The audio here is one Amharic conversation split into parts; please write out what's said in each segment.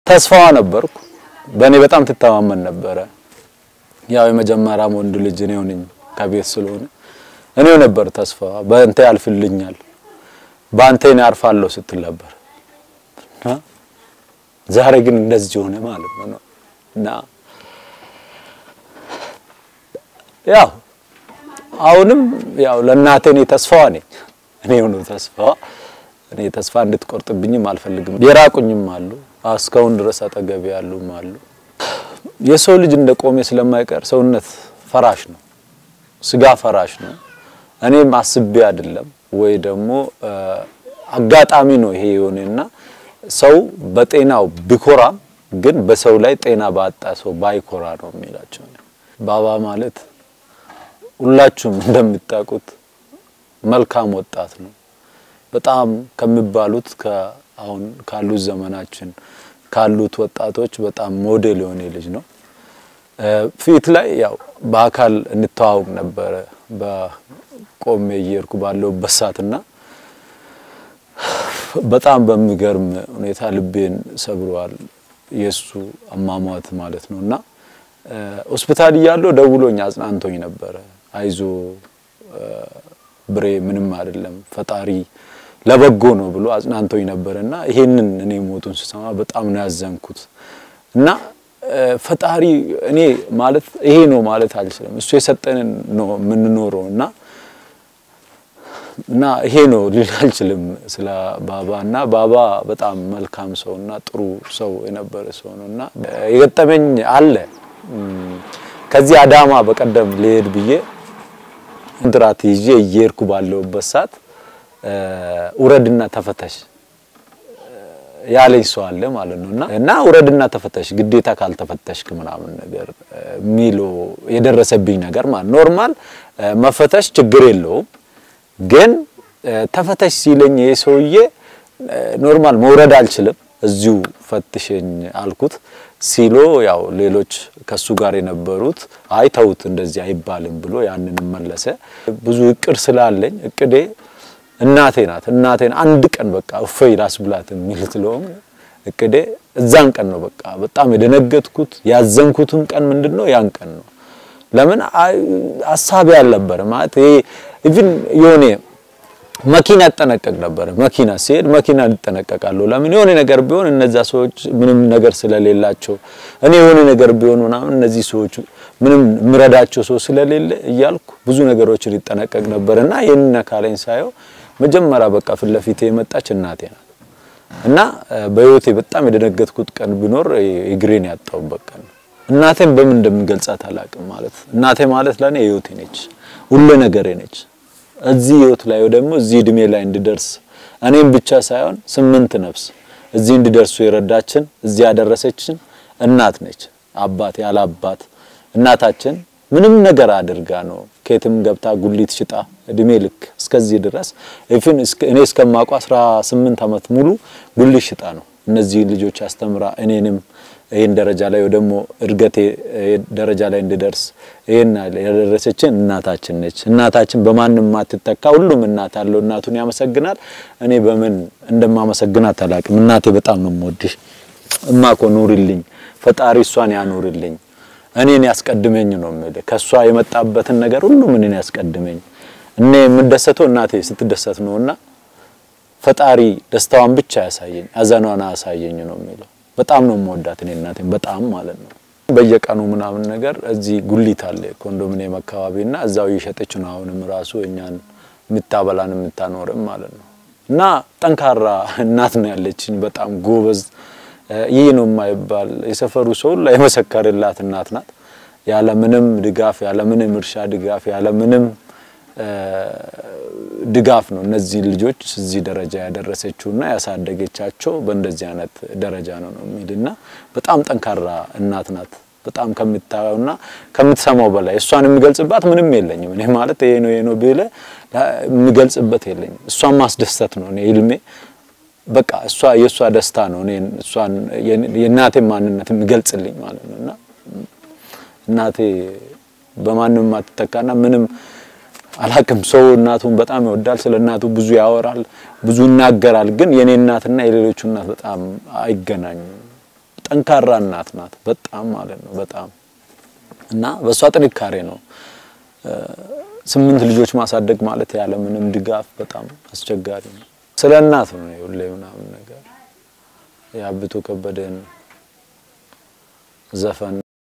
ተስፋዋ ነበርኩ። በእኔ በጣም ትተማመን ነበረ። ያው የመጀመሪያም ወንድ ልጅ እኔው ነኝ ከቤት ስለሆነ እኔው ነበር ተስፋዋ። በእንተ ያልፍልኛል፣ በአንተ እኔ አርፋለሁ ስትል ነበር። ዛሬ ግን እንደዚህ ሆነ ማለት ነው እና ያው አሁንም ያው ለእናቴ እኔ ተስፋዋ ነኝ። እኔ ነው ተስፋዋ። እኔ ተስፋ እንድትቆርጥብኝም አልፈልግም። የራቁኝም አሉ፣ እስካሁን ድረስ አጠገቤ ያሉም አሉ። የሰው ልጅ እንደ ቆሜ ስለማይቀር ሰውነት ፈራሽ ነው፣ ስጋ ፈራሽ ነው። እኔም አስቤ አይደለም ወይ ደግሞ አጋጣሚ ነው ይሄ የሆነና ሰው በጤናው ቢኮራም ግን በሰው ላይ ጤና ባጣ ሰው ባይኮራ ነው የሚላቸው። ባባ ማለት ሁላችሁም እንደምታውቁት መልካም ወጣት ነው። በጣም ከሚባሉት አሁን ካሉት ዘመናችን ካሉት ወጣቶች በጣም ሞዴል የሆነ ልጅ ነው። ፊት ላይ ያው በአካል እንተዋወቅ ነበረ በቆሜ እየሄድኩ ባለሁበት ሰዓትና በጣም በሚገርም ሁኔታ ልቤን ሰብሯል። የሱ አሟሟት ማለት ነው እና ሆስፒታል እያለሁ ደውሎኝ አጽናንቶኝ ነበረ። አይዞ ብሬ ምንም አይደለም ፈጣሪ ለበጎ ነው ብሎ አጽናንቶኝ ነበረ እና ይሄንን እኔ ሞቱን ስሰማ በጣም ነው ያዘንኩት እና ፈጣሪ እኔ ማለት ይሄ ነው ማለት አልችልም። እሱ የሰጠንን ነው የምንኖረው እና እና ይሄ ነው ልል አልችልም ስለ ባባ እና ባባ በጣም መልካም ሰው እና ጥሩ ሰው የነበረ ሰው ነው እና የገጠመኝ አለ ከዚህ አዳማ በቀደም ልሄድ ብዬ ኮንትራት ይዤ እየሄድኩ ባለሁበት ሰዓት ውረድና ተፈተሽ ያለኝ ሰው አለ ማለት ነው እና እና ውረድና ተፈተሽ ግዴታ ካልተፈተሽክ ምናምን ነገር ሚሎ የደረሰብኝ ነገር ማለት ኖርማል መፈተሽ ችግር የለውም ግን ተፈተሽ ሲለኝ ይሄ ሰውዬ ኖርማል መውረድ አልችልም እዚሁ ፈትሸኝ አልኩት ሲሎ ያው ሌሎች ከሱ ጋር የነበሩት አይ ተውት እንደዚህ አይባልም ብሎ ያንን መለሰ። ብዙ እቅድ ስላለኝ እቅዴ እናቴ ናት። እናቴን አንድ ቀን በቃ እፎይ ራስ ብላት የሚል ስለሆነ እቅዴ እዛን ቀን ነው በቃ በጣም የደነገጥኩት ያዘንኩትም ቀን ምንድነው ያን ቀን ነው። ለምን ሀሳቤ አልነበረ ማለት ይሄ ኢቭን የሆነ መኪና እጠነቀቅ ነበረ። መኪና ሲሄድ መኪና እጠነቀቃለሁ። ለምን የሆነ ነገር ቢሆን እነዛ ሰዎች ምንም ነገር ስለሌላቸው እኔ የሆነ ነገር ቢሆን ምናምን እነዚህ ሰዎች ምንም ምረዳቸው ሰው ስለሌለ እያልኩ ብዙ ነገሮችን ይጠነቀቅ ነበር እና ይህን ካለኝ ሳየው መጀመሪያ በቃ ፊት ለፊቴ የመጣች እናቴ ናት እና በህይወቴ በጣም የደነገጥኩት ቀን ቢኖር እግሬን ያጣሁበት ቀን ነው። እናቴን በምን እንደምገልጻት አላውቅም። ማለት እናቴ ማለት ለኔ ህይወቴ ነች፣ ሁሉ ነገሬ ነች። እዚህ ህይወት ላይ ደግሞ እዚህ እድሜ ላይ እንድደርስ እኔም ብቻ ሳይሆን ስምንት ነፍስ እዚህ እንድደርሱ የረዳችን እዚህ ያደረሰችን እናት ነች። አባት ያለ አባት እናታችን ምንም ነገር አድርጋ ነው ከየትም ገብታ ጉሊት ሽጣ እድሜ ልክ እስከዚህ ድረስ ኢቭን እኔ እስከማውቀው 18 ዓመት ሙሉ ጉሊት ሽጣ ነው እነዚህ ልጆች አስተምራ እኔንም ይሄን ደረጃ ላይ ደግሞ እድገቴ ደረጃ ላይ እንድደርስ ይሄን ያደረሰችን እናታችን ነች። እናታችን በማንም ማትተካ። ሁሉም እናት አለው እናቱን ያመሰግናል። እኔ በምን እንደማመሰግናት አላውቅም። እናቴ በጣም ነው የምወድሽ እማኮ ኑሪልኝ፣ ፈጣሪ እሷን ያኑርልኝ፣ እኔን ያስቀድመኝ ነው የምልህ። ከሷ የመጣበትን ነገር ሁሉም እኔን ያስቀድመኝ። እኔ የምደሰተው እናቴ ስትደሰት ነውና ፈጣሪ ደስታዋን ብቻ ያሳየኝ፣ አዘኗን አያሳየኝ ነው የሚለው። በጣም ነው የምወዳት እኔ እናቴን በጣም ማለት ነው። በየቀኑ ምናምን ነገር እዚህ ጉሊት አለ ኮንዶሚኒየም አካባቢና እዛው እየሸጠች ነው አሁንም ራሱ እኛን የምታበላን የምታኖርም ማለት ነው። እና ጠንካራ እናት ነው ያለችኝ፣ በጣም ጎበዝ። ይህ ነው የማይባል የሰፈሩ ሰው ላይ የመሰከርላት እናት ናት። ያለ ምንም ድጋፍ፣ ያለ ምንም እርሻ ድጋፍ፣ ያለ ምንም ድጋፍ ነው እነዚህ ልጆች እዚህ ደረጃ ያደረሰችውና ያሳደገቻቸው በእንደዚህ አይነት ደረጃ ነው ነው የሚልና በጣም ጠንካራ እናት ናት። በጣም ከምታየውና ከምትሰማው በላይ እሷን የሚገልጽባት ምንም የለኝም። እኔ ማለት ይሄ ነው ይሄ ነው ብለ የሚገልጽበት የለኝም። እሷን ማስደሰት ነው እኔ ህልሜ። በቃ እሷ የእሷ ደስታ ነው እኔ እሷን የእናቴ ማንነት የሚገልጽልኝ ማለት ነውና እናቴ በማንም ማትተካና ምንም አላቅም ሰው እናቱን በጣም ይወዳል። ስለ እናቱ ብዙ ያወራል፣ ብዙ ይናገራል። ግን የኔ እናትና የሌሎቹ እናት በጣም አይገናኙም። ጠንካራ እናት ናት። በጣም ማለት ነው በጣም እና በእሷ ጥንካሬ ነው ስምንት ልጆች ማሳደግ ማለት ያለ ምንም ድጋፍ በጣም አስቸጋሪ ነው። ስለ እናት ነው ሁሌ ምናምን ነገር የአብቶ ከበደን ዘፈን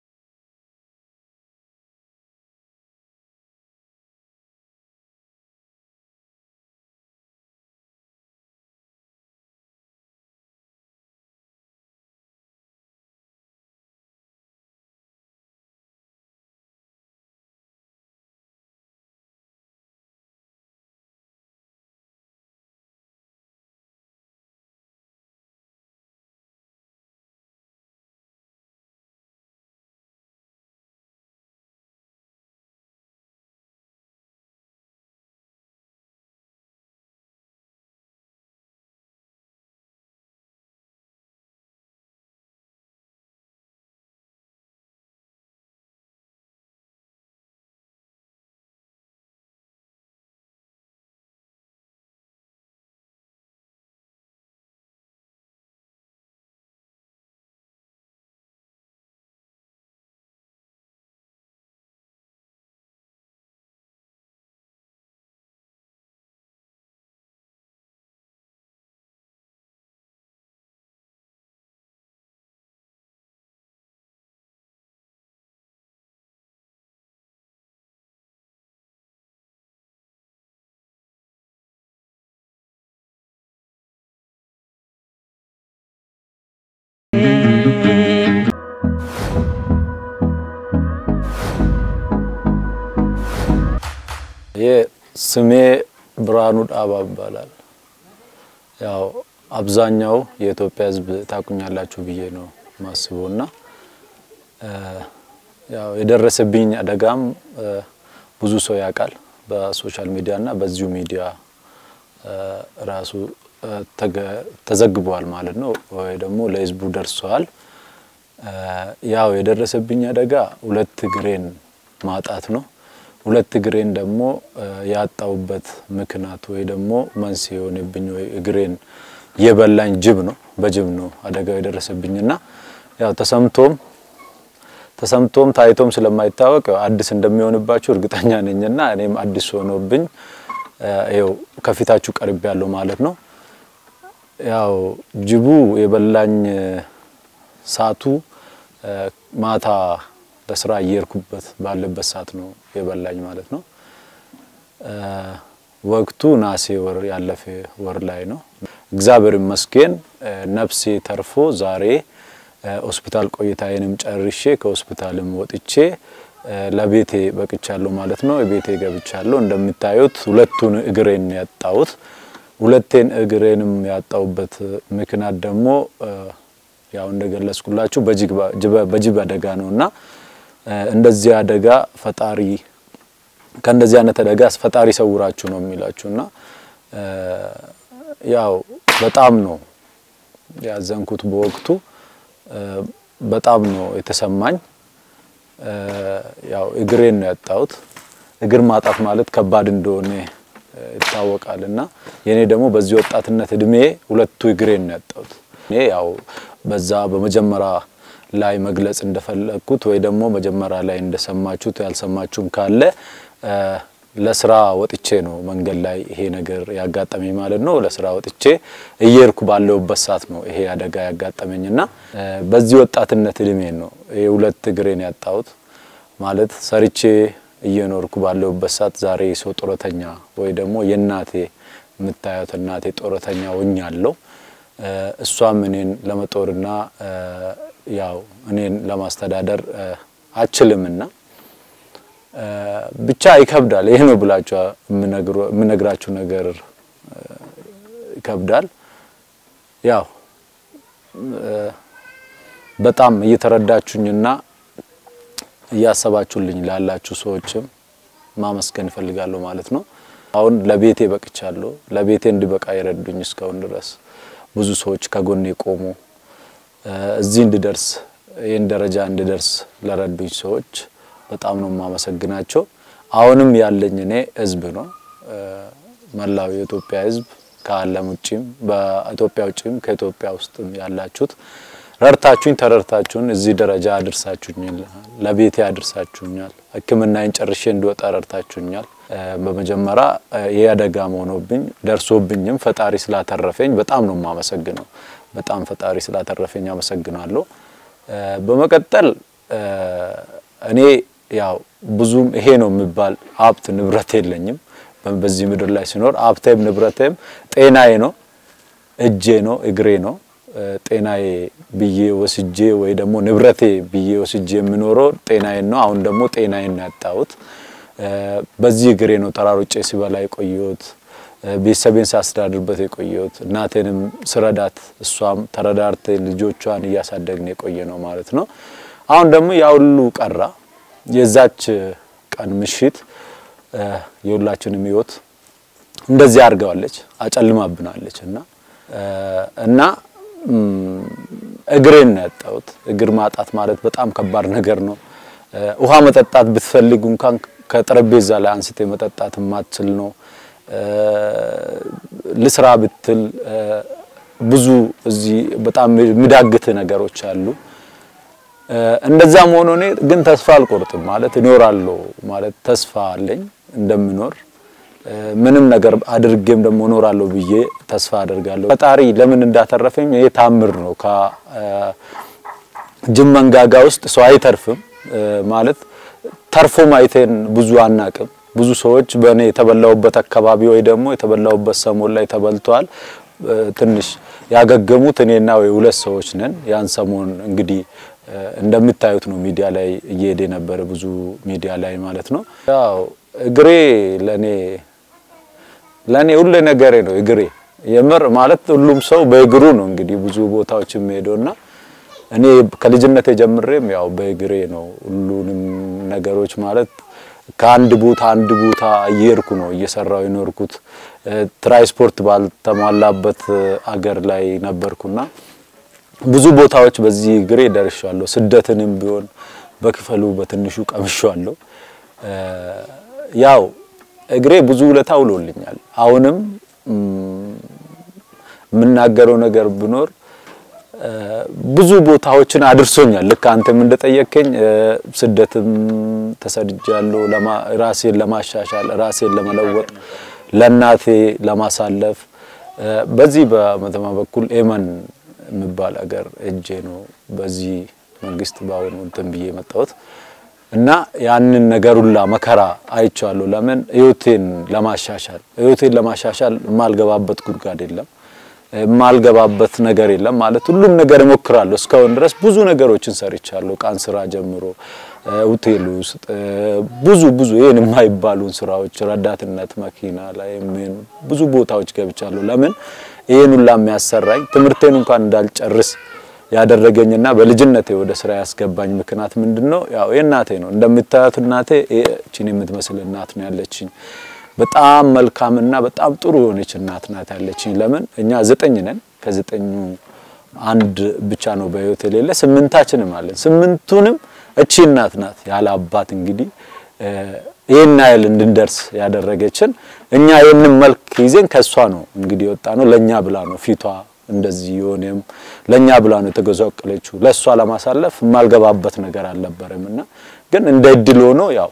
ስሜ ብርሃኑ ዳባ ይባላል። ያው አብዛኛው የኢትዮጵያ ሕዝብ ታቁኛላችሁ ብዬ ነው ማስበው እና ያው የደረሰብኝ አደጋም ብዙ ሰው ያውቃል በሶሻል ሚዲያ እና በዚሁ ሚዲያ ራሱ ተዘግቧል ማለት ነው፣ ወይ ደግሞ ለሕዝቡ ደርሰዋል። ያው የደረሰብኝ አደጋ ሁለት እግሬን ማጣት ነው። ሁለት እግሬን ደግሞ ያጣውበት ምክንያት ወይ ደግሞ መንስኤ የሆነብኝ ወይ እግሬን የበላኝ ጅብ ነው። በጅብ ነው አደጋው የደረሰብኝና ያው ተሰምቶም ተሰምቶም ታይቶም ስለማይታወቅ አዲስ እንደሚሆንባችሁ እርግጠኛ ነኝና እኔም አዲስ ሆኖብኝ ያው ከፊታችሁ ቀርብ ያለው ማለት ነው። ያው ጅቡ የበላኝ ሰዓቱ ማታ ለስራ እየሄድኩበት ባለበት ሰዓት ነው የበላኝ ማለት ነው። ወቅቱ ናሴ ወር ያለፈ ወር ላይ ነው። እግዚአብሔር ይመስገን ነፍሴ ተርፎ ዛሬ ሆስፒታል ቆይታዬንም ጨርሼ ከሆስፒታልም ወጥቼ ለቤቴ በቅቻለሁ ማለት ነው። ቤቴ ገብቻለሁ። እንደምታዩት ሁለቱን እግሬን ያጣሁት ሁለቴን እግሬንም ያጣሁበት ምክንያት ደግሞ ያው እንደገለጽኩላችሁ በጅብ አደጋ ነውና እንደዚህ አደጋ ፈጣሪ ከእንደዚህ አይነት አደጋ ፈጣሪ ሰውራችሁ ነው የሚላችሁና ያው በጣም ነው ያዘንኩት በወቅቱ በጣም ነው የተሰማኝ። ያው እግሬን ነው ያጣሁት። እግር ማጣት ማለት ከባድ እንደሆነ ይታወቃል እና የኔ ደግሞ በዚህ ወጣትነት እድሜ ሁለቱ እግሬን ነው ያጣሁት። እኔ ያው በዛ በመጀመሪያ ላይ መግለጽ እንደፈለግኩት ወይ ደግሞ መጀመሪያ ላይ እንደሰማችሁት ያልሰማችሁም ካለ ለስራ ወጥቼ ነው መንገድ ላይ ይሄ ነገር ያጋጠመኝ ማለት ነው። ለስራ ወጥቼ እየሄድኩ ባለሁበት ሰዓት ነው ይሄ አደጋ ያጋጠመኝና በዚህ ወጣትነት እድሜን ነው ይሄ ሁለት እግሬን ያጣሁት ማለት ሰርቼ እየኖርኩ ባለሁበት ሰዓት ዛሬ ሰው ጡረተኛ ወይ ደግሞ የእናቴ የምታዩት እናቴ ጡረተኛ ሆኛለሁ። እሷም እኔን ለመጦርና ያው እኔን ለማስተዳደር አችልምና ብቻ ይከብዳል። ይሄ ነው ብላችሁ የምነግራችሁ ነገር ይከብዳል። ያው በጣም እየተረዳችሁኝና እያሰባችሁልኝ ላላችሁ ሰዎችም ማመስገን እፈልጋለሁ ማለት ነው። አሁን ለቤቴ በቅቻለሁ። ለቤቴ እንድበቃ የረዱኝ እስካሁን ድረስ ብዙ ሰዎች ከጎኔ ቆሙ። እዚህ እንድደርስ ይህን ደረጃ እንድደርስ ለረዱኝ ሰዎች በጣም ነው የማመሰግናቸው። አሁንም ያለኝ እኔ ህዝብ ነው መላው የኢትዮጵያ ህዝብ ከዓለም ውጭም በኢትዮጵያ ውጭም ከኢትዮጵያ ውስጥም ያላችሁት ረድታችሁኝ ተረድታችሁን እዚህ ደረጃ አድርሳችሁኛል፣ ለቤቴ አድርሳችሁኛል፣ ሕክምናዬን ጨርሼ እንድወጣ ረድታችሁኛል። በመጀመሪያ ይህ አደጋ መሆኖብኝ ደርሶብኝም ፈጣሪ ስላተረፈኝ በጣም ነው የማመሰግነው። በጣም ፈጣሪ ስላተረፈኝ አመሰግናለሁ። በመቀጠል እኔ ያው ብዙም ይሄ ነው የሚባል ሀብት ንብረት የለኝም። በዚህ ምድር ላይ ሲኖር ሀብቴም ንብረቴም ጤናዬ ነው፣ እጄ ነው፣ እግሬ ነው። ጤናዬ ብዬ ወስጄ ወይ ደግሞ ንብረቴ ብዬ ወስጄ የምኖረው ጤናዬን ነው። አሁን ደግሞ ጤናዬን ነው ያጣሁት። በዚህ እግሬ ነው ተራሮጬ ሲበላ የቆየሁት፣ ቤተሰቤን ሳስተዳድርበት የቆየሁት፣ እናቴንም ስረዳት እሷም ተረዳርቴ ልጆቿን እያሳደግን የቆየ ነው ማለት ነው። አሁን ደግሞ ያ ሁሉ ቀራ። የዛች ቀን ምሽት የሁላችንም ህይወት እንደዚህ አድርገዋለች፣ አጨልማብናለች እና እና እግሬን ነው ያጣሁት። እግር ማጣት ማለት በጣም ከባድ ነገር ነው። ውሃ መጠጣት ብትፈልግ እንኳን ከጠረጴዛ ላይ አንስቴ መጠጣት የማትችል ነው። ልስራ ብትል ብዙ እዚህ በጣም የሚዳግት ነገሮች አሉ። እንደዛም ሆኖ እኔ ግን ተስፋ አልቆርጥም ማለት እኖራለሁ ማለት ተስፋ አለኝ እንደምኖር ምንም ነገር አድርጌም ደግሞ እኖራለሁ ብዬ ተስፋ አደርጋለሁ። ፈጣሪ ለምን እንዳተረፈኝ ይሄ ታምር ነው። ከጅብ መንጋጋ ውስጥ ሰው አይተርፍም ማለት ተርፎ ማየቴን ብዙ አናቅም። ብዙ ሰዎች በእኔ የተበላውበት አካባቢ ወይ ደግሞ የተበላውበት ሰሞን ላይ ተበልተዋል። ትንሽ ያገገሙት እኔና ወይ ሁለት ሰዎች ነን። ያን ሰሞን እንግዲህ እንደምታዩት ነው ሚዲያ ላይ እየሄደ የነበረ ብዙ ሚዲያ ላይ ማለት ነው። ያው እግሬ ለኔ ለኔ ሁሉ ነገሬ ነው። እግሬ የምር ማለት ሁሉም ሰው በእግሩ ነው እንግዲህ ብዙ ቦታዎች የሚሄደውና እኔ ከልጅነቴ ጀምሬም ያው በእግሬ ነው ሁሉንም ነገሮች ማለት ከአንድ ቦታ አንድ ቦታ እየሄድኩ ነው እየሰራው የኖርኩት። ትራንስፖርት ባልተሟላበት አገር ላይ ነበርኩና ብዙ ቦታዎች በዚህ እግሬ ደርሻለሁ። ስደትንም ቢሆን በክፈሉ በትንሹ ቀምሻለሁ። ያው እግሬ ብዙ ውለታ ውሎልኛል። አሁንም የምናገረው ነገር ቢኖር ብዙ ቦታዎችን አድርሶኛል። ልክ አንተም እንደጠየከኝ ስደትም ተሰድጃለሁ፣ ራሴን ለማሻሻል ራሴን ለመለወጥ ለእናቴ ለማሳለፍ በዚህ በመተማ በኩል ኤመን የሚባል አገር እጄ ነው በዚህ መንግስት በአሁኑ እንትን ብዬ የመጣሁት እና ያንን ነገር ሁላ መከራ አይቻለሁ። ለምን ህይወቴን ለማሻሻል ህይወቴን ለማሻሻል የማልገባበት ጉድጓድ የለም የማልገባበት ነገር የለም ማለት ሁሉም ነገር እሞክራለሁ። እስካሁን ድረስ ብዙ ነገሮችን ሰርቻለሁ። ቃን ስራ ጀምሮ ሆቴል ውስጥ ብዙ ብዙ ይሄን የማይባሉን ስራዎች ረዳትነት መኪና ላይ ምን ብዙ ቦታዎች ገብቻለሁ። ለምን ይሄን ሁላ የሚያሰራኝ ትምህርቴን እንኳን እንዳልጨርስ ያደረገኝና በልጅነቴ ወደ ስራ ያስገባኝ ምክንያት ምንድነው? ያው የእናቴ ነው። እንደምታዩት እናቴ እቺን የምትመስል እናት ነው ያለችኝ። በጣም መልካምና በጣም ጥሩ የሆነች እናት ናት ያለችኝ። ለምን እኛ ዘጠኝ ነን። ከዘጠኙ አንድ ብቻ ነው በህይወት የሌለ፣ ስምንታችንም አለን። ስምንቱንም እቺ እናት ናት ያለ አባት እንግዲህ ይሄን ያህል እንድንደርስ ያደረገችን። እኛ ይሄንን መልክ ይዘን ከሷ ነው እንግዲህ የወጣ ነው። ለኛ ብላ ነው ፊቷ እንደዚህ የሆነም ለኛ ብላ ነው የተጎሳቆለችው። ለሷ ለማሳለፍ የማልገባበት ነገር አልነበረም እና ግን እንደ እድል ሆኖ ያው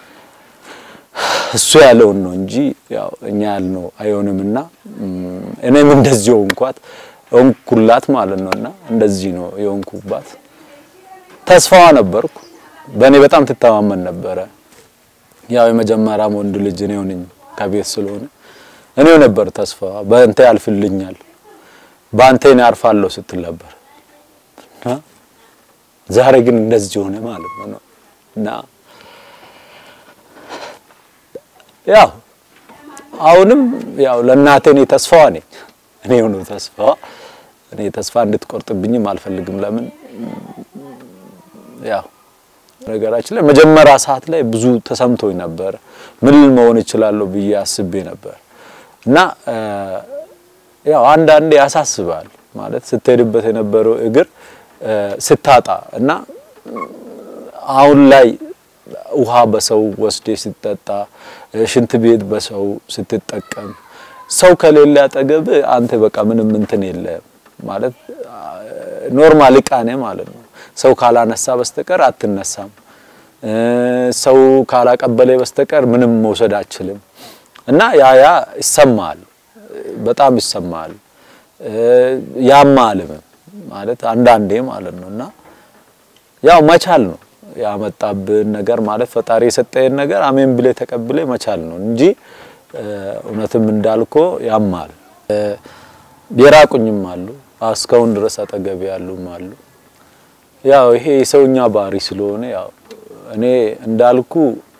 እሱ ያለውን ነው እንጂ ያው እኛ ያልነው አይሆንምና እኔም እንደዚህ ሆንኳት ሆንኩላት ማለት ነውና እንደዚህ ነው የሆንኩባት። ተስፋዋ ነበርኩ። በእኔ በጣም ትተማመን ነበረ። ያው የመጀመሪያም ወንድ ልጅ እኔው ነኝ ከቤት ስለሆነ እኔው ነበር ተስፋዋ። በእንተ ያልፍልኛል፣ በአንተ እኔ አርፋለሁ ስትል ነበር። ዛሬ ግን እንደዚህ ሆነ ማለት ነው እና ያው አሁንም ያው ለእናቴ እኔ ተስፋዋ ነኝ። እኔ ነው ተስፋዋ። እኔ ተስፋ እንድትቆርጥብኝም አልፈልግም። ለምን ያው ነገራችን ላይ መጀመሪያ ሰዓት ላይ ብዙ ተሰምቶኝ ነበር። ምን መሆን እችላለሁ ብዬ አስቤ ነበር እና ያው አንዳንዴ ያሳስባል ማለት ስትሄድበት የነበረው እግር ስታጣ እና አሁን ላይ ውሃ በሰው ወስዴ ስትጠጣ ሽንት ቤት በሰው ስትጠቀም ሰው ከሌለ አጠገብ አንተ በቃ ምንም እንትን የለም ማለት ኖርማል እቃ ነህ ማለት ነው። ሰው ካላነሳ በስተቀር አትነሳም። ሰው ካላቀበለ በስተቀር ምንም መውሰድ አችልም። እና ያ ያ ይሰማል፣ በጣም ይሰማል፣ ያማልም ማለት አንዳንዴ ማለት ነው። እና ያው መቻል ነው ያመጣብን ነገር ማለት ፈጣሪ የሰጠህን ነገር አሜን ብለ ተቀብለ መቻል ነው እንጂ እውነትም እንዳልኮ ያማል። የራቁኝም አሉ እስካሁን ድረስ አጠገብ ያሉም አሉ። ያው ይሄ የሰውኛ ባህሪ ስለሆነ ያው እኔ እንዳልኩ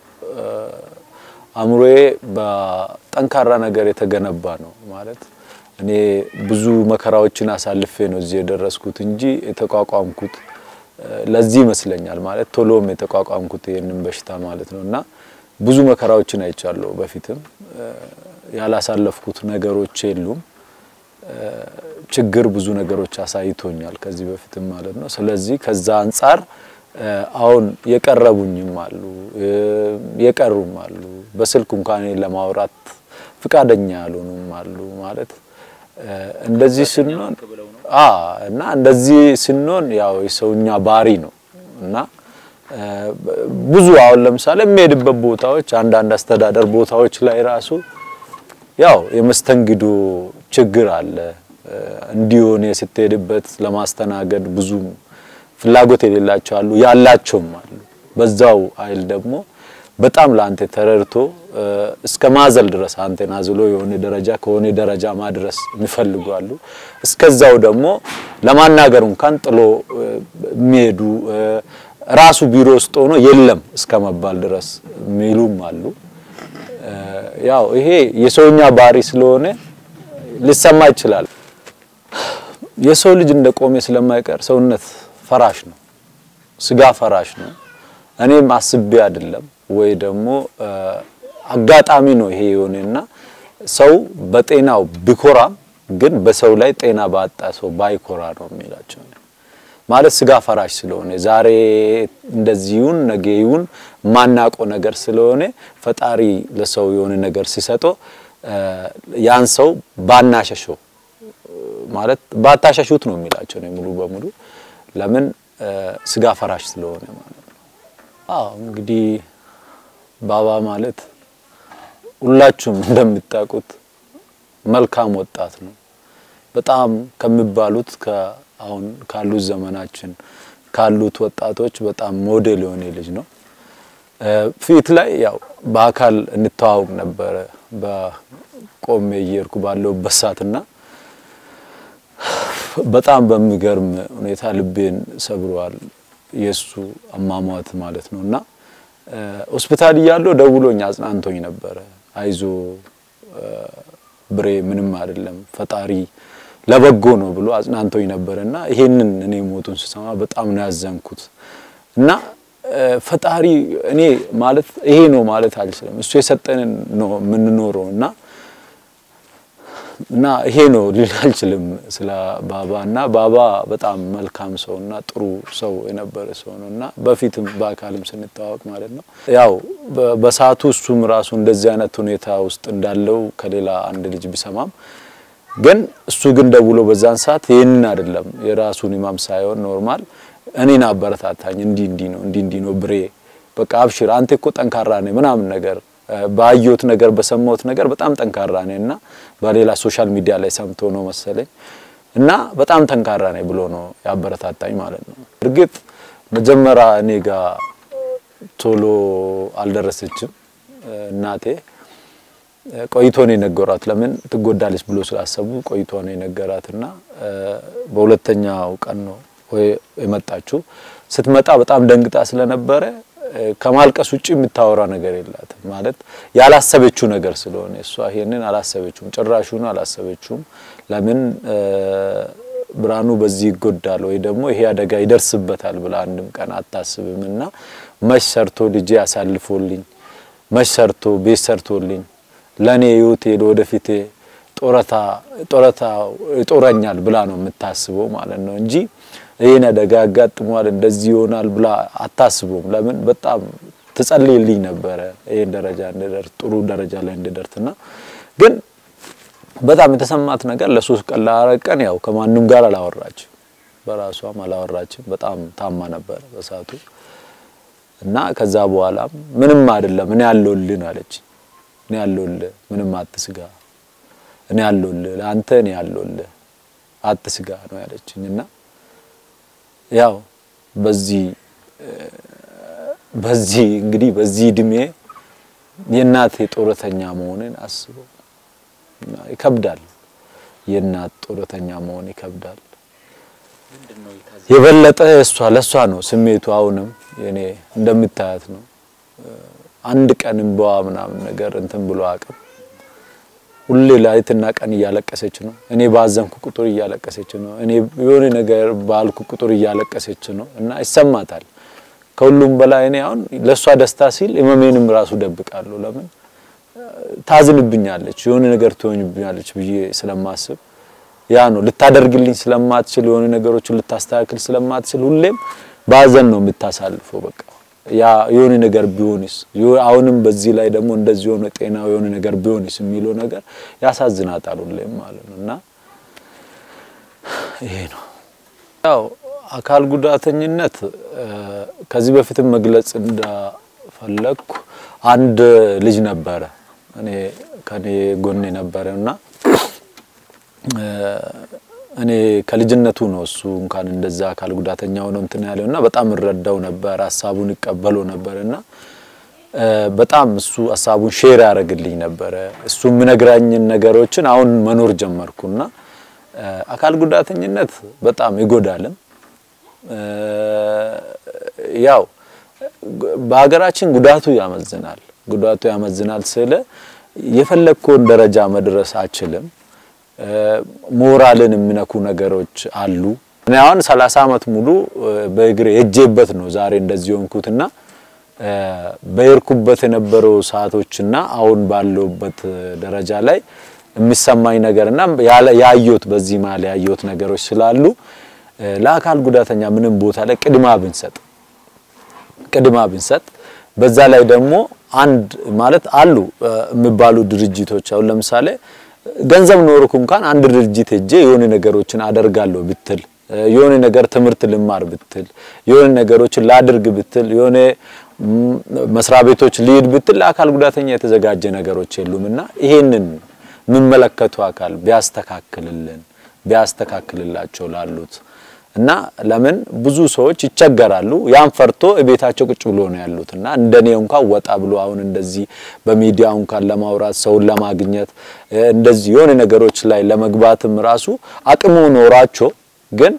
አእምሮዬ በጠንካራ ነገር የተገነባ ነው ማለት እኔ ብዙ መከራዎችን አሳልፌ ነው እዚህ የደረስኩት እንጂ የተቋቋምኩት ለዚህ ይመስለኛል ማለት ቶሎም የተቋቋምኩት ይህንን በሽታ ማለት ነው እና ብዙ መከራዎችን አይቻለሁ። በፊትም ያላሳለፍኩት ነገሮች የሉም። ችግር ብዙ ነገሮች አሳይቶኛል ከዚህ በፊትም ማለት ነው። ስለዚህ ከዛ አንጻር አሁን የቀረቡኝም አሉ የቀሩም አሉ። በስልክ እንኳን ለማውራት ፍቃደኛ ያልሆኑም አሉ ማለት እንደዚህ ስንሆን አ እና እንደዚህ ስንሆን ያው የሰውኛ ባህሪ ነው እና ብዙ አሁን ለምሳሌ የሚሄድበት ቦታዎች አንዳንድ አስተዳደር ቦታዎች ላይ ራሱ ያው የመስተንግዶ ችግር አለ። እንዲሆን ስትሄድበት ለማስተናገድ ብዙ ፍላጎት የሌላቸው አሉ፣ ያላቸውም አሉ። በዛው አይል ደግሞ በጣም ለአንተ ተረድቶ እስከ ማዘል ድረስ አንተን አዝሎ የሆነ ደረጃ ከሆነ ደረጃ ማድረስ የሚፈልጉ አሉ። እስከዛው ደግሞ ለማናገር እንኳን ጥሎ የሚሄዱ ራሱ ቢሮ ውስጥ ሆኖ የለም እስከ መባል ድረስ የሚሉም አሉ። ያው ይሄ የሰውኛ ባህሪ ስለሆነ ሊሰማ ይችላል። የሰው ልጅ እንደቆመ ስለማይቀር ሰውነት ፈራሽ ነው፣ ስጋ ፈራሽ ነው። እኔም አስቤ አይደለም ወይ ደግሞ አጋጣሚ ነው ይሄ የሆነና ሰው በጤናው ቢኮራም ግን በሰው ላይ ጤና ባጣ ሰው ባይኮራ ነው የሚላቸው ማለት ስጋ ፈራሽ ስለሆነ ዛሬ እንደዚሁን ነገዩን ማናቆ ነገር ስለሆነ ፈጣሪ ለሰው የሆነ ነገር ሲሰጦ ያን ሰው ባናሸሸው ማለት ባታሸሹት ነው የሚላቸው ነው ሙሉ በሙሉ ለምን ስጋ ፈራሽ ስለሆነ ማለት ነው። አዎ እንግዲህ ባባ ማለት ሁላችሁም እንደምታውቁት መልካም ወጣት ነው። በጣም ከሚባሉት አሁን ካሉት ዘመናችን ካሉት ወጣቶች በጣም ሞዴል የሆነ ልጅ ነው። ፊት ላይ ያው በአካል እንተዋወቅ ነበረ በቆሜ እየሄድኩ ባለሁበት ሰዓትና በጣም በሚገርም ሁኔታ ልቤን ሰብሯል የሱ አሟሟት ማለት ነው እና ሆስፒታል እያለሁ ደውሎኝ አጽናንቶኝ ነበረ። አይዞ ብሬ ምንም አይደለም ፈጣሪ ለበጎ ነው ብሎ አጽናንቶኝ ነበረና ይሄንን እኔ ሞቱን ስሰማ በጣም ነው ያዘንኩት እና ፈጣሪ እኔ ማለት ይሄ ነው ማለት አልችልም። እሱ የሰጠንን ነው የምንኖረው እና እና ይሄ ነው ልል አልችልም ስለ ባባ እና ባባ በጣም መልካም ሰው እና ጥሩ ሰው የነበረ ሰው ነው እና በፊትም በአካልም ስንተዋወቅ ማለት ነው ያው በሰዓቱ እሱም ራሱ እንደዚህ አይነት ሁኔታ ውስጥ እንዳለው ከሌላ አንድ ልጅ ቢሰማም ግን እሱ ግን ደውሎ በዛን ሰዓት ይህንን አይደለም የራሱን ኢማም ሳይሆን ኖርማል እኔን አበረታታኝ። እንዲህ እንዲህ ነው እንዲህ እንዲህ ነው ብሬ በቃ አብሽር አንተ እኮ ጠንካራ ነህ ምናምን ነገር ባየሁት ነገር በሰማሁት ነገር በጣም ጠንካራ ነህ እና በሌላ ሶሻል ሚዲያ ላይ ሰምቶ ነው መሰለኝ እና በጣም ጠንካራ ነህ ብሎ ነው ያበረታታኝ ማለት ነው። እርግጥ መጀመሪያ እኔ ጋር ቶሎ አልደረሰችም እናቴ ቆይቶ ነው የነገሯት። ለምን ትጎዳለች ብሎ ስላሰቡ ቆይቶ ነው የነገራትና በሁለተኛው ቀን ነው ወይ የመጣችው። ስትመጣ በጣም ደንግጣ ስለነበረ ከማልቀስ ውጪ የምታወራ ነገር የላትም። ማለት ያላሰበችው ነገር ስለሆነ እሷ ይሄንን አላሰበችውም፣ ጭራሹን አላሰበችውም። ለምን ብርሃኑ በዚህ ይጎዳል ወይ ደግሞ ይሄ አደጋ ይደርስበታል ብላ አንድም ቀን አታስብም። እና መች ሰርቶ ልጄ አሳልፎልኝ መች ሰርቶ ቤት ሰርቶልኝ ለኔ ህይወቴ ለወደፊቴ ጦረታ ጦረታ ይጦረኛል ብላ ነው የምታስበው ማለት ነው እንጂ ይሄን አደጋ ያጋጥመዋል እንደዚህ ይሆናል ብላ አታስቡም። ለምን በጣም ትጸልይልኝ ነበረ ይሄን ደረጃ እንድደርስ ጥሩ ደረጃ ላይ እንድደርስና ግን በጣም የተሰማት ነገር ለሶስት ቀን ለአራት ቀን ያው ከማንም ጋር አላወራችም። በራሷም አላወራችም። በጣም ታማ ነበር በሰዓቱ እና ከዛ በኋላም ምንም አይደለም እኔ ያለሁልህ ነው አለች። እኔ ያለሁልህ ምንም አትስጋ፣ እኔ ያለሁልህ ለአንተ እኔ ያለሁልህ አትስጋ ነው ያለችኝ እና ያው በዚህ በዚህ እንግዲህ በዚህ እድሜ የእናቴ ጡረተኛ መሆንን አስበው ይከብዳል። የእናት ጡረተኛ መሆን ይከብዳል። የበለጠ እሷ ለእሷ ነው ስሜቱ። አሁንም የኔ እንደምታያት ነው። አንድ ቀን እንባዋ ምናምን ነገር እንትን ብሎ አቅም ሁሌ ሌሊትና ቀን እያለቀሰች ነው። እኔ ባዘንኩ ቁጥር እያለቀሰች ነው። እኔ የሆነ ነገር ባልኩ ቁጥር እያለቀሰች ነው እና ይሰማታል። ከሁሉም በላይ እኔ አሁን ለእሷ ደስታ ሲል ህመሜንም ራሱ ደብቃለሁ። ለምን ታዝንብኛለች፣ የሆነ ነገር ትሆንብኛለች ብዬ ስለማስብ ያ ነው ልታደርግልኝ ስለማትችል የሆነ ነገሮችን ልታስተካክል ስለማትችል ሁሌም ባዘን ነው የምታሳልፈው። በቃ ያ የሆነ ነገር ቢሆንስ አሁንም በዚህ ላይ ደግሞ እንደዚህ የሆነ ጤናው የሆነ ነገር ቢሆንስ የሚለው ነገር ያሳዝናታል ሁሌም ማለት ነው እና ይሄ ነው ያው አካል ጉዳተኝነት ከዚህ በፊትም መግለጽ እንደፈለግኩ አንድ ልጅ ነበረ እኔ ከኔ ጎን ነበረና እኔ ከልጅነቱ ነው እሱ እንኳን እንደዛ አካል ጉዳተኛ ሆኖ እንትን ያለውና በጣም እረዳው ነበር፣ ሀሳቡን ይቀበለው ነበርና በጣም እሱ ሀሳቡን ሼር ያደርግልኝ ነበረ። እሱ የምነግራኝን ነገሮችን አሁን መኖር ጀመርኩና አካል ጉዳተኝነት በጣም ይጎዳልም። ያው በሀገራችን ጉዳቱ ያመዝናል። ጉዳቱ ያመዝናል ስለ የፈለግከውን ደረጃ መድረስ አችልም። ሞራልን የሚነኩ ነገሮች አሉ። እኔ አሁን 30 ዓመት ሙሉ በእግሬ ሄጄበት ነው ዛሬ እንደዚህ ሆንኩትና በሄድኩበት የነበረው ሰዓቶችና አሁን ባለውበት ደረጃ ላይ የሚሰማኝ ነገርና ያየሁት በዚህ መሀል ያየሁት ነገሮች ስላሉ ለአካል ጉዳተኛ ምንም ቦታ ላይ ቅድማ ብንሰጥ ቅድማ ብንሰጥ በዛ ላይ ደግሞ አንድ ማለት አሉ የሚባሉ ድርጅቶች አሁን ለምሳሌ ገንዘብ ኖርኩ እንኳን አንድ ድርጅት ሄጄ የሆነ ነገሮችን አደርጋለሁ ብትል የሆነ ነገር ትምህርት ልማር ብትል የሆነ ነገሮችን ላድርግ ብትል የሆነ መስሪያ ቤቶች ልሂድ ብትል ለአካል ጉዳተኛ የተዘጋጀ ነገሮች የሉምና ይሄንን የሚመለከቱ አካል ቢያስተካክልልን ቢያስተካክልላቸው ላሉት እና ለምን ብዙ ሰዎች ይቸገራሉ። ያን ፈርቶ ቤታቸው ቁጭ ብሎ ነው ያሉት እና እንደኔ እንኳን ወጣ ብሎ አሁን እንደዚህ በሚዲያ እንኳን ለማውራት ሰውን ለማግኘት እንደዚህ የሆነ ነገሮች ላይ ለመግባትም ራሱ አቅሙ ኖራቸው ግን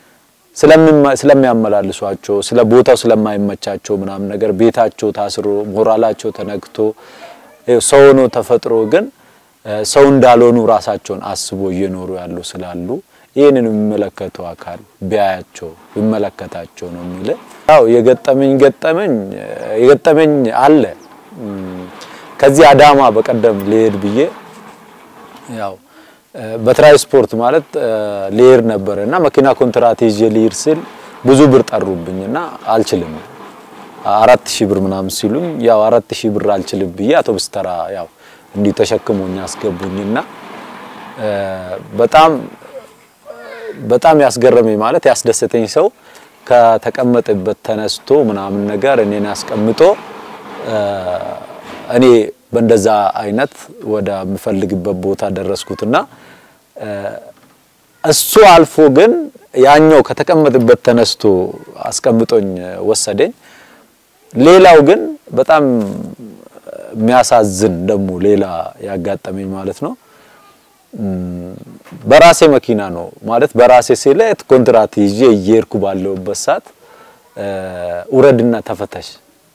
ስለሚያመላልሷቸው ስለ ቦታው ስለማይመቻቸው ምናምን ነገር ቤታቸው ታስሮ ሞራላቸው ተነክቶ ሰው ሆኖ ተፈጥሮ ግን ሰው እንዳልሆኑ ራሳቸውን አስቦ እየኖሩ ያሉ ስላሉ ይህንን የሚመለከተው አካል ቢያያቸው ቢመለከታቸው ነው የሚል ያው የገጠመኝ ገጠመኝ የገጠመኝ አለ። ከዚህ አዳማ በቀደም ልሄድ ብዬ ያው በትራንስፖርት ማለት ልሄድ ነበረ እና መኪና ኮንትራት ይዤ ልሄድ ስል ብዙ ብር ጠሩብኝና አልችልም አራት ሺህ ብር ምናምን ሲሉኝ ያው አራት ሺህ ብር አልችልም ብዬ አውቶቡስ ተራ ያው እንዲህ ተሸክሞኝ አስገቡኝና በጣም በጣም ያስገረመኝ ማለት ያስደሰተኝ ሰው ከተቀመጠበት ተነስቶ ምናምን ነገር እኔን አስቀምጦ እኔ በእንደዛ አይነት ወደ የምፈልግበት ቦታ ደረስኩትና እሱ አልፎ ግን ያኛው ከተቀመጠበት ተነስቶ አስቀምጦኝ ወሰደኝ። ሌላው ግን በጣም የሚያሳዝን ደግሞ ሌላ ያጋጠመኝ ማለት ነው። በራሴ መኪና ነው ማለት በራሴ ስለት ኮንትራት ይዤ እየሄድኩ ባለሁበት ሰዓት ውረድና ተፈተሽ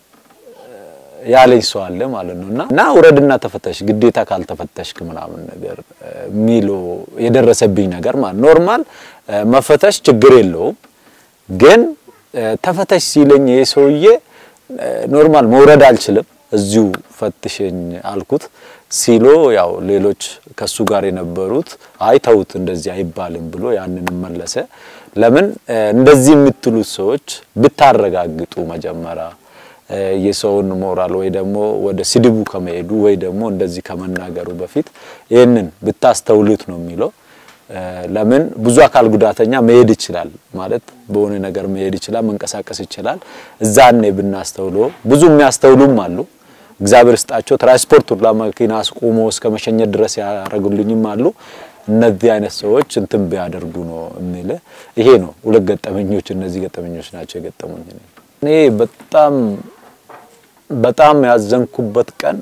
ያለኝ ሰው አለ ማለት ነው። እና እና ውረድና ተፈተሽ ግዴታ ካልተፈተሽክ ምናምን ነገር ሚሎ የደረሰብኝ ነገር ማለት ኖርማል መፈተሽ ችግር የለውም ግን ተፈተሽ ሲለኝ ይሄ ሰውዬ ኖርማል መውረድ አልችልም እዚሁ ፈትሸኝ አልኩት ሲሎ ያው ሌሎች ከሱ ጋር የነበሩት አይ ተውት እንደዚህ አይባልም ብሎ ያንን መለሰ። ለምን እንደዚህ የምትሉት ሰዎች ብታረጋግጡ መጀመሪያ የሰውን ሞራል ወይ ደግሞ ወደ ስድቡ ከመሄዱ ወይ ደግሞ እንደዚህ ከመናገሩ በፊት ይህንን ብታስተውሉት ነው የሚለው። ለምን ብዙ አካል ጉዳተኛ መሄድ ይችላል ማለት በሆነ ነገር መሄድ ይችላል፣ መንቀሳቀስ ይችላል። እዛኔ ብናስተውሎ ብዙ የሚያስተውሉም አሉ። እግዚአብሔር ስጣቸው ትራንስፖርት ሁላ መኪና አስቆሞ እስከ መሸኘት ድረስ ያደረጉልኝም አሉ። እነዚህ አይነት ሰዎች እንትን ቢያደርጉ ነው የሚል ይሄ ነው። ሁለት ገጠመኞች እነዚህ ገጠመኞች ናቸው የገጠሙኝ። እኔ በጣም በጣም ያዘንኩበት ቀን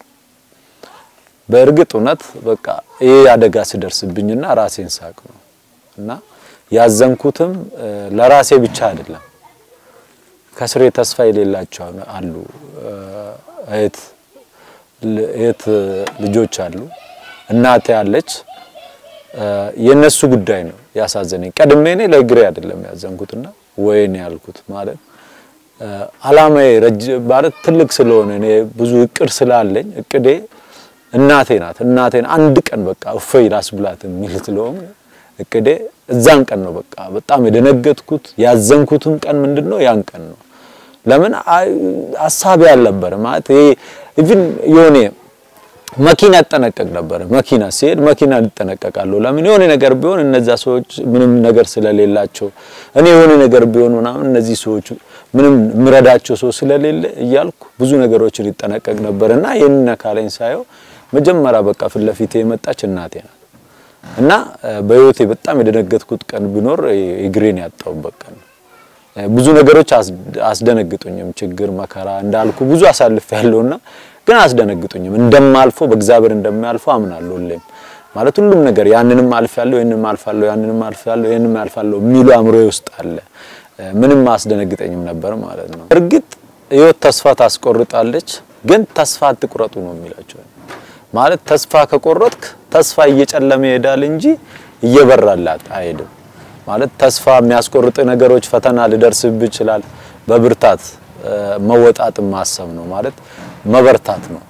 በእርግጥ እውነት በቃ ይሄ አደጋ ሲደርስብኝና ራሴን ሳቅ ነው እና ያዘንኩትም ለራሴ ብቻ አይደለም። ከስሬ ተስፋ የሌላቸው አሉ እህት እህት ልጆች አሉ፣ እናቴ አለች። የነሱ ጉዳይ ነው ያሳዘነኝ። ቀድሜ እኔ ለእግሬ አይደለም ያዘንኩትና ወይኔ ያልኩት ማለት አላማዬ ረጅም ማለት ትልቅ ስለሆነ እኔ ብዙ እቅድ ስላለኝ እቅዴ እናቴ ናት። እናቴን አንድ ቀን በቃ እፎይ ላስብላት የሚል ስለሆነ እቅዴ እዛን ቀን ነው በቃ በጣም የደነገጥኩት ያዘንኩትም ቀን ምንድነው ያን ቀን ነው። ለምን ሀሳቤ አልነበረ ማለት ይሄ ኢቭን የሆነ መኪና እጠነቀቅ ነበር። መኪና ሲሄድ መኪና እጠነቀቃለሁ። ለምን የሆነ ነገር ቢሆን እነዛ ሰዎች ምንም ነገር ስለሌላቸው እኔ የሆነ ነገር ቢሆን ምናምን እነዚህ ሰዎች ምንም ምረዳቸው ሰው ስለሌለ እያልኩ ብዙ ነገሮችን ይጠነቀቅ ነበርና ይሄንን ካለኝ ሳየው መጀመሪያ በቃ ፊት ለፊቴ የመጣች እናቴ ናት እና በህይወቴ በጣም የደነገጥኩት ቀን ቢኖር እግሬን ያጣሁበት ቀን ነው። ብዙ ነገሮች አስደነግጡኝም፣ ችግር መከራ እንዳልኩ ብዙ አሳልፍ ያለውና ግን አስደነግጡኝም። እንደማልፎ በእግዚአብሔር እንደሚያልፎ አምናለሁ። ሁሌም ማለት ሁሉም ነገር ያንንም አልፋለሁ፣ ይሄንንም አልፋለሁ፣ ያንንም አልፋለሁ፣ ይሄንንም አልፋለሁ የሚሉ አእምሮዬ ውስጥ አለ። ምንም አስደነግጠኝም ነበር ማለት ነው። እርግጥ ህይወት ተስፋ ታስቆርጣለች፣ ግን ተስፋ አትቁረጡ ነው የሚላቸው ማለት ተስፋ ከቆረጥክ ተስፋ እየጨለመ ይሄዳል እንጂ እየበራላት አይሄድም። ማለት ተስፋ የሚያስቆርጥ ነገሮች ፈተና ሊደርስብህ ይችላል። በብርታት መወጣት ማሰብ ነው ማለት መበርታት ነው።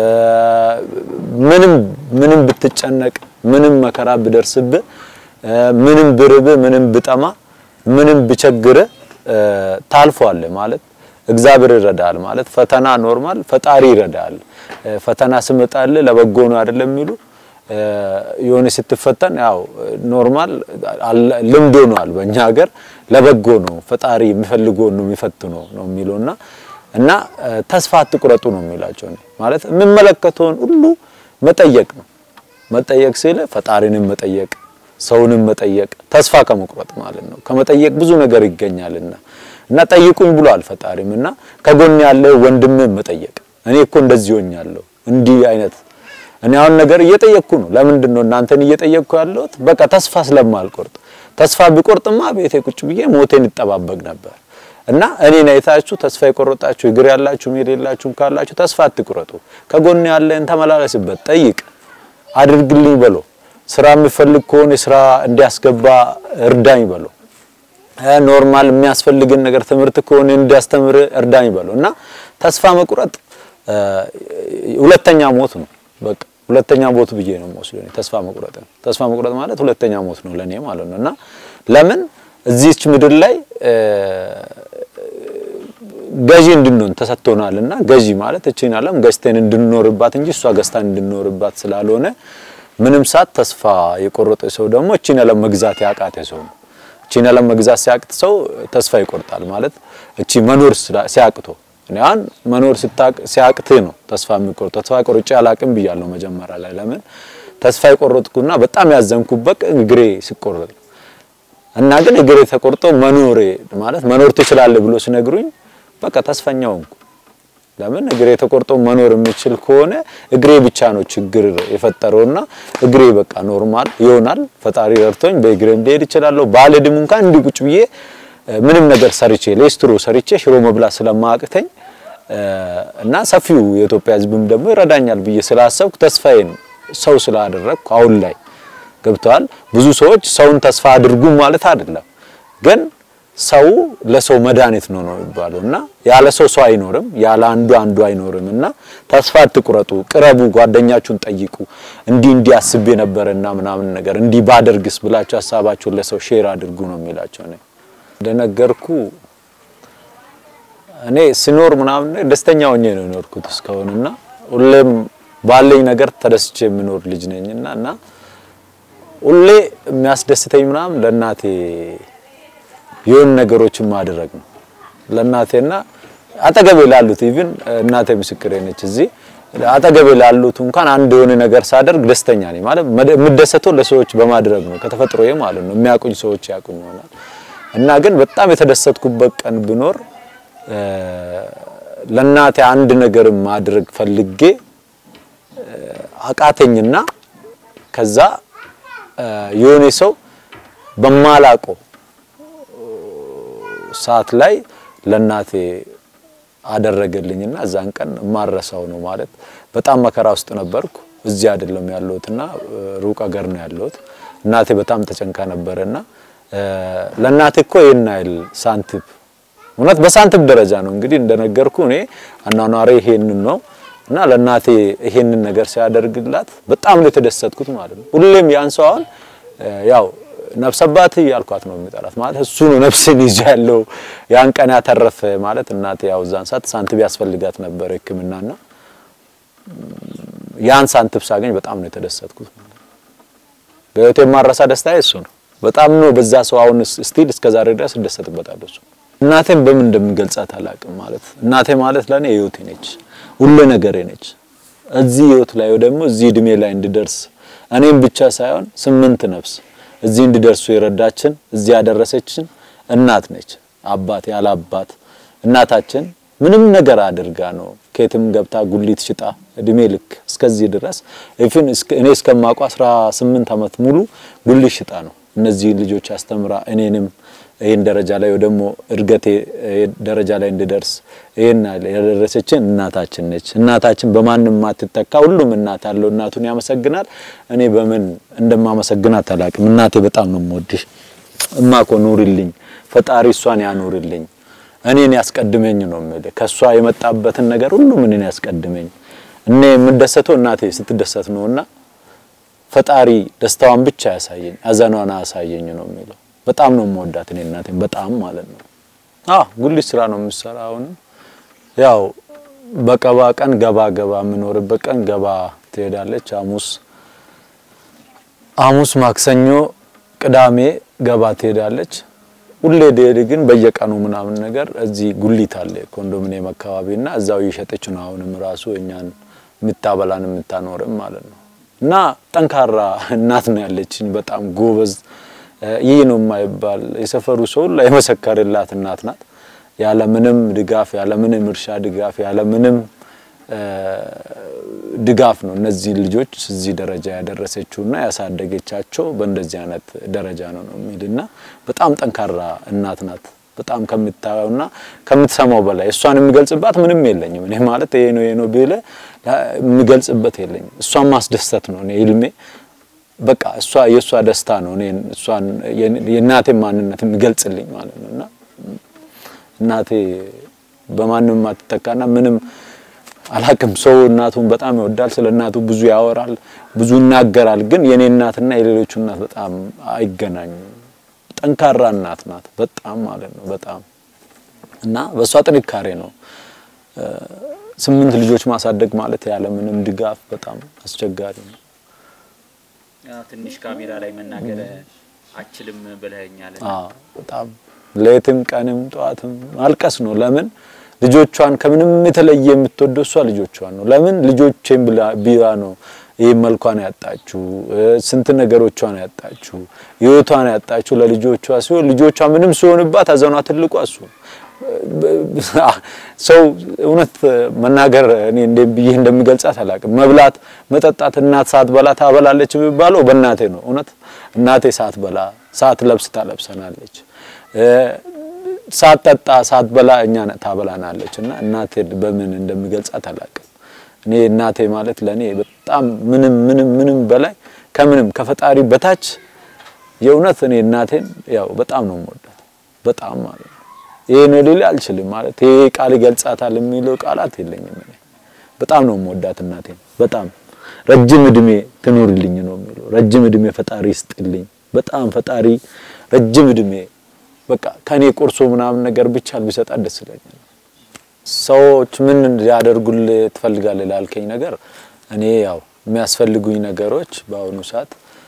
ምንም ምንም ብትጨነቅ፣ ምንም መከራ ብደርስብህ፣ ምንም ብርብህ፣ ምንም ብጠማ፣ ምንም ብቸግርህ ታልፏለህ ማለት እግዚአብሔር ይረዳል ማለት ፈተና ኖርማል ፈጣሪ ይረዳል። ፈተና ስመጣልህ ለበጎ ነው አይደለም የሚሉ የሆነ ስትፈተን ያው ኖርማል ልምድ ሆኗል በእኛ ሀገር ለበጎ ነው ፈጣሪ የሚፈልገው ነው የሚፈትነው ነው የሚለውና እና ተስፋ አትቁረጡ ነው የሚላቸው ማለት የሚመለከተውን ሁሉ መጠየቅ ነው መጠየቅ ሲል ፈጣሪንም መጠየቅ ሰውንም መጠየቅ ተስፋ ከመቁረጥ ማለት ነው ከመጠየቅ ብዙ ነገር ይገኛልና እና ጠይቁኝ ብሏል ፈጣሪም እና ከጎን ያለ ወንድምህ መጠየቅ እኔ እኮ እንደዚህ ሆኛለሁ እንዲህ አይነት እኔ አሁን ነገር እየጠየቅኩ ነው። ለምንድን ነው እናንተን እየጠየቅኩ ያለሁት? በቃ ተስፋ ስለማልቆርጥ። ተስፋ ቢቆርጥማ ቤቴ ቁጭ ብዬ ሞቴን ይጠባበቅ ነበር። እና እኔን አይታችሁ ተስፋ የቆረጣችሁ እግር ያላችሁ መሄድ የላችሁም ካላችሁ ተስፋ አትቁረጡ። ከጎን ያለን ተመላለስበት፣ ጠይቅ፣ አድርግልኝ በሎ። ስራ የሚፈልግ ከሆነ ስራ እንዲያስገባ እርዳኝ በሎ። ኖርማል የሚያስፈልግን ነገር ትምህርት ከሆነ እንዲያስተምር እርዳኝ በሎ። እና ተስፋ መቁረጥ ሁለተኛ ሞት ነው። በቃ ሁለተኛ ሞት ብዬ ነው የምወስደው እኔ ተስፋ መቁረጥ ነው። ተስፋ መቁረጥ ማለት ሁለተኛ ሞት ነው ለኔ ማለት ነው። እና ለምን እዚህች ምድር ላይ ገዢ እንድንሆን ተሰጥቶናልና ገዢ ማለት እቺን ዓለም ገዝተን እንድንኖርባት እንጂ እሷ ገዝታን እንድንኖርባት ስላልሆነ ምንም ሰዓት ተስፋ የቆረጠ ሰው ደግሞ እቺን ዓለም መግዛት ያቃተ ሰው ነው። እቺን ዓለም መግዛት ሲያቅት ሰው ተስፋ ይቆርጣል ማለት እቺ መኖር ሲያቅቶ እኔ አሁን መኖር ሲያቅትህ ነው ተስፋ የሚቆርጥ። ተስፋ ቆርጬ አላቅም ብያለሁ መጀመሪያ ላይ። ለምን ተስፋ የቆረጥኩና በጣም ያዘንኩበት እግሬ ሲቆረጥ እና ግን እግሬ ተቆርጦ መኖሬ ማለት መኖር ትችላለህ ብሎ ሲነግሩኝ በቃ ተስፈኛ ሆንኩ። ለምን እግሬ ተቆርጦ መኖር የሚችል ከሆነ እግሬ ብቻ ነው ችግር የፈጠረውና እግሬ በቃ ኖርማል ይሆናል። ፈጣሪ ረድቶኝ በእግሬም ልሄድ እችላለሁ። ባልሄድም እንኳን እንዲህ ቁጭ ብዬ ምንም ነገር ሰርቼ ሌስትሮ ሰርቼ ሽሮ መብላት ስለማቅተኝ እና ሰፊው የኢትዮጵያ ሕዝብም ደግሞ ይረዳኛል ብዬ ስላሰብኩ ተስፋዬን ሰው ስላደረግኩ አሁን ላይ ገብተዋል። ብዙ ሰዎች ሰውን ተስፋ አድርጉ ማለት አይደለም፣ ግን ሰው ለሰው መድኃኒት ነው ነው የሚባለው እና ያለ ሰው ሰው አይኖርም፣ ያለ አንዱ አንዱ አይኖርም። እና ተስፋ አትቁረጡ፣ ቅረቡ፣ ጓደኛችሁን ጠይቁ። እንዲህ እንዲህ አስቤ ነበረና ምናምን ነገር እንዲህ ባደርግስ ብላችሁ ሀሳባችሁን ለሰው ሼር አድርጉ ነው የሚላቸው ነው እንደነገርኩ እኔ ስኖር ምናምን ደስተኛ ሆኜ ነው የኖርኩት እስካሁንና ሁሌም ባለኝ ነገር ተደስቼ የምኖር ልጅ ነኝና እና ሁሌ የሚያስደስተኝ ምናምን ለእናቴ የሆኑ ነገሮችን ማድረግ ነው። ለእናቴና አጠገቤ ላሉት ኢቭን እናቴ ምስክሬ ነች። እዚህ አጠገቤ ላሉት እንኳን አንድ የሆነ ነገር ሳደርግ ደስተኛ ነኝ። ማለት የምደሰተው ለሰዎች በማድረግ ነው፣ ከተፈጥሮዬ ማለት ነው። የሚያውቁኝ ሰዎች ያውቁኝ ይሆናል እና ግን በጣም የተደሰትኩበት ቀን ቢኖር ለእናቴ አንድ ነገር ማድረግ ፈልጌ አቃተኝና ከዛ የሆነ ሰው በማላቀው ሰዓት ላይ ለእናቴ አደረገልኝና እዛን ቀን ማረሳው ነው ማለት በጣም መከራ ውስጥ ነበርኩ። እዚህ አይደለም ያለሁትና ሩቅ ሀገር ነው ያለሁት። እናቴ በጣም ተጨንካ ነበርና ለእናቴ እኮ ይሄን አይል ሳንቲም እውነት በሳንቲም ደረጃ ነው እንግዲህ እንደነገርኩ እኔ አኗኗሬ ይሄንን ነው እና ለእናቴ ይሄንን ነገር ሲያደርግላት በጣም ነው የተደሰትኩት ማለት ነው። ሁሌም ያን ሰው አሁን ያው ነፍስ አባት እያልኳት ነው የሚጠራት ማለት እሱ ነው ነፍስን ይዞ ያለው ያን ቀን ያተረፈ ማለት እናቴ ያው እዛን ሰዓት ሳንቲም ያስፈልጋት ነበር ሕክምናና ያን ሳንቲም ሳገኝ በጣም ነው የተደሰትኩት ማለት ነው። በህይወቴ የማረሳ ደስታ እሱ ነው። በጣም ነው በዛ ሰው አሁን ስቲል እስከ ዛሬ ድረስ እደሰትበታለሁ። እሱ እናቴን በምን እንደምገልጻት አላውቅም። ማለት እናቴ ማለት ለኔ ህይወቴ ነች፣ ሁሉ ነገሬ ነች። እዚህ ህይወት ላይ ደግሞ እዚህ እድሜ ላይ እንድደርስ እኔም ብቻ ሳይሆን ስምንት ነፍስ እዚህ እንድደርሱ የረዳችን እዚህ ያደረሰችን እናት ነች። አባት ያለ አባት እናታችን ምንም ነገር አድርጋ ነው ከየትም ገብታ ጉሊት ሽጣ እድሜ ልክ እስከዚህ ድረስ ኢቭን እኔ እስከማውቀው 18 ዓመት ሙሉ ጉሊት ሽጣ ነው እነዚህ ልጆች አስተምራ እኔንም ይሄን ደረጃ ላይ ደግሞ እድገቴ ደረጃ ላይ እንድደርስ ይሄን ያደረሰችን እናታችን ነች። እናታችን በማንም ማትተካ ሁሉም እናት ያለው እናቱን ያመሰግናል። እኔ በምን እንደማመሰግናት አላውቅም። እናቴ በጣም ነው የምወድሽ እማኮ ኑሪልኝ፣ ፈጣሪ እሷን ያኑርልኝ፣ እኔን ያስቀድመኝ ነው የምልህ። ከሷ የመጣበትን ነገር ሁሉም እኔን ያስቀድመኝ። እኔ የምደሰተው እናቴ ስትደሰት ነውና ፈጣሪ ደስታዋን ብቻ ያሳየኝ፣ ሀዘኗን አያሳየኝ ነው የሚለው። በጣም ነው የምወዳት እኔ እናቴን በጣም ማለት ነው። አዎ ጉሊት ስራ ነው የምሰራ። አሁን ያው በቀባ ቀን ገባ ገባ የምኖርበት ቀን ገባ ትሄዳለች። ሐሙስ ሐሙስ፣ ማክሰኞ፣ ቅዳሜ ገባ ትሄዳለች። ሁሌ ደሄድ ግን በየቀኑ ምናምን ነገር እዚህ ጉሊት አለ ኮንዶሚኒየም አካባቢና እዛው እየሸጠች ነው አሁንም ራሱ እኛን የምታበላን የምታኖርም ማለት ነው። እና ጠንካራ እናት ነው ያለችኝ። በጣም ጎበዝ ይህ ነው የማይባል የሰፈሩ ሰው ሁሉ የመሰከረላት እናት ናት። ያለ ምንም ድጋፍ ያለ ምንም እርሻ ድጋፍ ያለ ምንም ድጋፍ ነው እነዚህ ልጆች እዚህ ደረጃ ያደረሰችውና ያሳደገቻቸው በእንደዚህ አይነት ደረጃ ነው ነው የሚልና በጣም ጠንካራ እናት ናት። በጣም ከምታየውና ከምትሰማው በላይ እሷን የሚገልጽባት ምንም የለኝም። እኔ ማለት ይሄ ነው ይሄ ነው ቢለ የሚገልጽበት የለኝም። እሷን ማስደሰት ነው እኔ ህልሜ። በቃ እሷ የእሷ ደስታ ነው እኔ እሷን የእናቴን ማንነት የሚገልጽልኝ ማለት ነውና እናቴ በማንም ማትተካና ምንም አላቅም። ሰው እናቱን በጣም ይወዳል፣ ስለ እናቱ ብዙ ያወራል፣ ብዙ ይናገራል። ግን የኔ እናትና የሌሎቹ እናት በጣም አይገናኙም። ጠንካራ እናት ናት በጣም ማለት ነው በጣም እና በእሷ ጥንካሬ ነው ስምንት ልጆች ማሳደግ ማለት ያለ ምንም ድጋፍ በጣም አስቸጋሪ ነው። ትንሽ ካሜራ ላይ መናገር አችልም ብለኸኛል። አዎ በጣም ሌትም ቀንም ጠዋትም ማልቀስ ነው። ለምን ልጆቿን ከምንም የተለየ የምትወደው እሷ ልጆቿን ነው። ለምን ልጆቼን ብላ ነው ይህ መልኳን ያጣችሁ፣ ስንት ነገሮቿን ያጣችሁ፣ ህይወቷን ያጣችሁ ለልጆቿ ሲሆን ልጆቿ ምንም ሲሆንባት ሀዘኗ ትልቋ እሱ ሰው እውነት መናገር እኔ እንደ ብዬ እንደሚገልጻት አላውቅም። መብላት መጠጣት እናት ሳትበላ ታበላለች የሚባለው በእናቴ ነው። እውነት እናቴ ሳትበላ ሳትለብስ ታለብሰናለች፣ ሳትጠጣ ሳትበላ እኛ ታበላናለች። እና እናቴ በምን እንደሚገልጻት አላውቅም። እኔ እናቴ ማለት ለኔ በጣም ምንም ምንም ምንም በላይ ከምንም ከፈጣሪ በታች የእውነት እኔ እናቴን ያው በጣም ነው የምወዳት በጣም ማለት ነው። ይሄ ነው ሊል አልችልም ማለት ይሄ ቃል ይገልጻታል የሚለው ቃላት የለኝም። እኔ በጣም ነው የምወዳት እናቴን በጣም ረጅም እድሜ ትኑርልኝ ነው የሚለው። ረጅም እድሜ ፈጣሪ ይስጥልኝ። በጣም ፈጣሪ ረጅም እድሜ በቃ ከኔ ቆርሶ ምናምን ነገር ብቻ ቢሰጣት ደስ ይለኛል። ሰዎች ምን ሊያደርጉልህ ትፈልጋለህ ላልከኝ ነገር እኔ ያው የሚያስፈልጉኝ ነገሮች በአሁኑ ሰዓት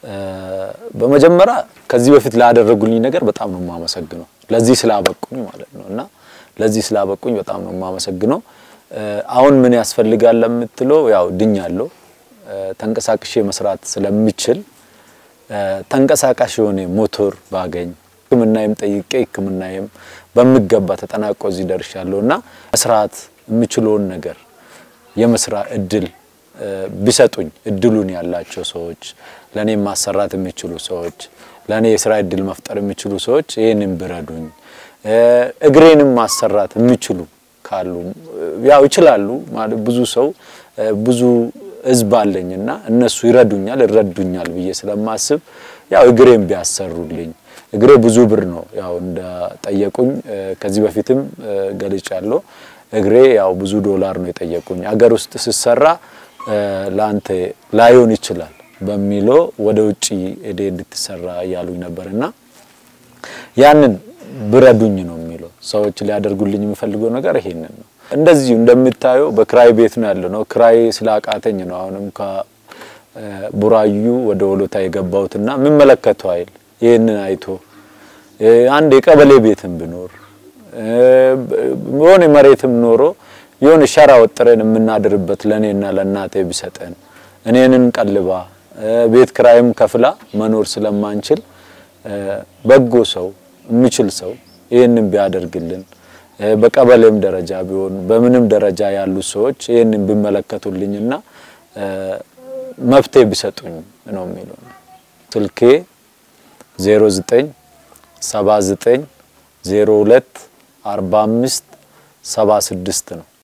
በመጀመሪያ ከዚህ በፊት ላደረጉልኝ ነገር በጣም ነው የማመሰግነው። ለዚህ ስላበቁኝ ማለት ነው እና ለዚህ ስላበቁኝ በጣም ነው የማመሰግነው። አሁን ምን ያስፈልጋል ለምትለው ያው ድኛለሁ። ተንቀሳቅሼ መስራት ስለምችል ተንቀሳቃሽ የሆነ ሞቶር ባገኝ ሕክምናዬም ጠይቄ ሕክምናዬም በሚገባ ተጠናቆ እዚህ ደርሻለሁ እና መስራት የምችለውን ነገር የመስራ እድል ቢሰጡኝ እድሉን ያላቸው ሰዎች ለኔ ማሰራት የሚችሉ ሰዎች ለኔ የስራ እድል መፍጠር የሚችሉ ሰዎች ይህንን ቢረዱኝ እግሬንም ማሰራት የሚችሉ ካሉ ያው ይችላሉ ማለት ብዙ ሰው ብዙ ህዝብ አለኝና እነሱ ይረዱኛል ይረዱኛል ብዬ ስለማስብ ያው እግሬን ቢያሰሩልኝ እግሬ ብዙ ብር ነው ያው እንደጠየቁኝ ከዚህ በፊትም ገልጫለሁ። እግሬ ያው ብዙ ዶላር ነው የጠየቁኝ። አገር ውስጥ ስሰራ ለአንተ ላይሆን ይችላል በሚለው ወደ ውጪ ሄደ እንድትሰራ እያሉኝ ነበርና ያንን ብረዱኝ ነው የሚለው። ሰዎች ሊያደርጉልኝ የሚፈልገው ነገር ይሄንን ነው። እንደዚሁ እንደምታየው በክራይ ቤት ነው ያለው ነው። ክራይ ስላቃተኝ ነው አሁንም ከቡራዩ ወደ ወሎታ የገባሁትና የሚመለከተው አይል ይህንን አይቶ አንድ የቀበሌ ቤትም ብኖር የሆነ መሬትም ኖሮ የሆነ ሸራ ወጥረን የምናድርበት ለእኔና ለእናቴ ቢሰጠን እኔንን ቀልባ ቤት ክራይም ከፍላ መኖር ስለማንችል በጎ ሰው የሚችል ሰው ይህንን ቢያደርግልን በቀበሌም ደረጃ ቢሆን በምንም ደረጃ ያሉ ሰዎች ይህንን ቢመለከቱልኝና መፍትሄ ቢሰጡኝ ነው የሚለው። ስልኬ 09 79 02 45 76 ነው።